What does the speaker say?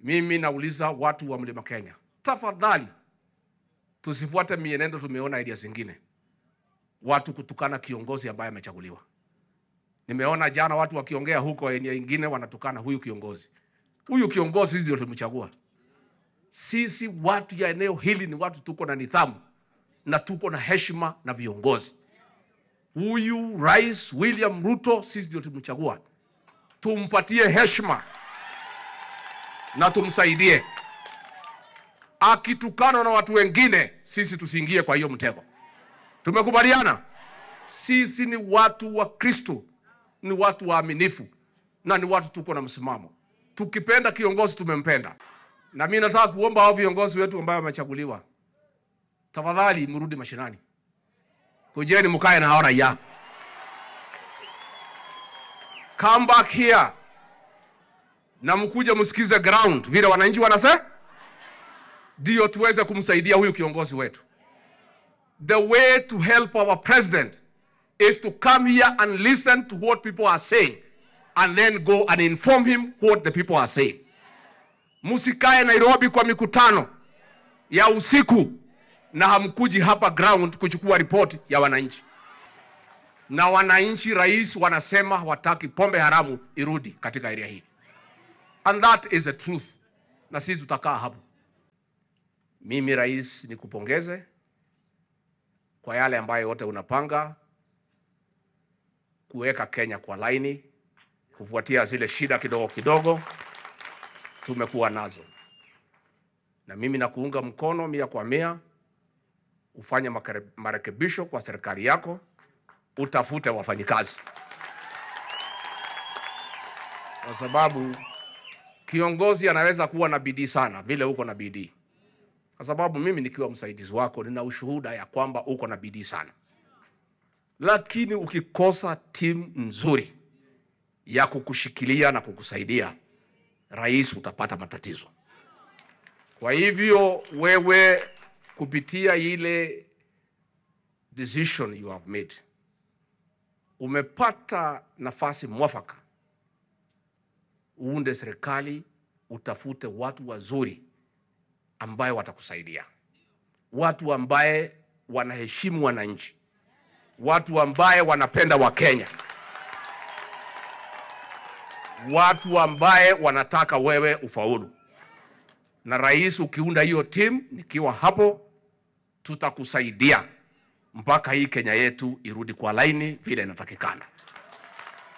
Mimi nauliza watu wa Mlima Kenya, tafadhali tusifuate mienendo tumeona area zingine, watu kutukana kiongozi ambaye amechaguliwa. Nimeona jana watu wakiongea huko eneo ingine wanatukana huyu kiongozi. Huyu kiongozi sisi ndio tulimchagua. Sisi watu ya eneo hili ni watu tuko na nidhamu na tuko na heshima na viongozi. Huyu Rais William Ruto sisi ndio tumchagua, tumpatie heshima na tumsaidie. Akitukana na watu wengine, sisi tusiingie kwa hiyo mtego. Tumekubaliana? Sisi ni watu wa Kristo, ni watu waaminifu na ni watu tuko na msimamo. Tukipenda kiongozi tumempenda, na mimi nataka kuomba hao viongozi wetu ambao wamechaguliwa, tafadhali mrudi mashinani, kujeni mkae na hao raia. Come back here na mkuje msikize ground vile wananchi wanasema, ndio tuweze kumsaidia huyu kiongozi wetu. The way to help our president is to come here and listen to what people are saying and then go and inform him what the people are saying. Msikae Nairobi kwa mikutano ya usiku na hamkuji hapa ground kuchukua ripoti ya wananchi. Na wananchi, rais wanasema hawataki pombe haramu irudi katika area hii, and that is the truth, na sisi tutakaa hapo. Mimi rais, nikupongeze kwa yale ambayo yote unapanga kuweka Kenya kwa laini kufuatia zile shida kidogo kidogo tumekuwa nazo, na mimi nakuunga mkono mia kwa mia. Ufanye makare- marekebisho kwa serikali yako, utafute wafanyikazi, kwa sababu kiongozi anaweza kuwa na bidii sana vile uko na bidii, kwa sababu mimi nikiwa msaidizi wako nina ushuhuda ya kwamba uko na bidii sana, lakini ukikosa timu nzuri ya kukushikilia na kukusaidia, rais, utapata matatizo. Kwa hivyo wewe kupitia ile decision you have made, umepata nafasi mwafaka uunde serikali, utafute watu wazuri ambaye watakusaidia, watu ambaye wanaheshimu wananchi, watu ambaye wanapenda Wakenya, watu ambaye wanataka wewe ufaulu. Na rais, ukiunda hiyo timu, nikiwa hapo, tutakusaidia mpaka hii Kenya yetu irudi kwa laini vile inatakikana.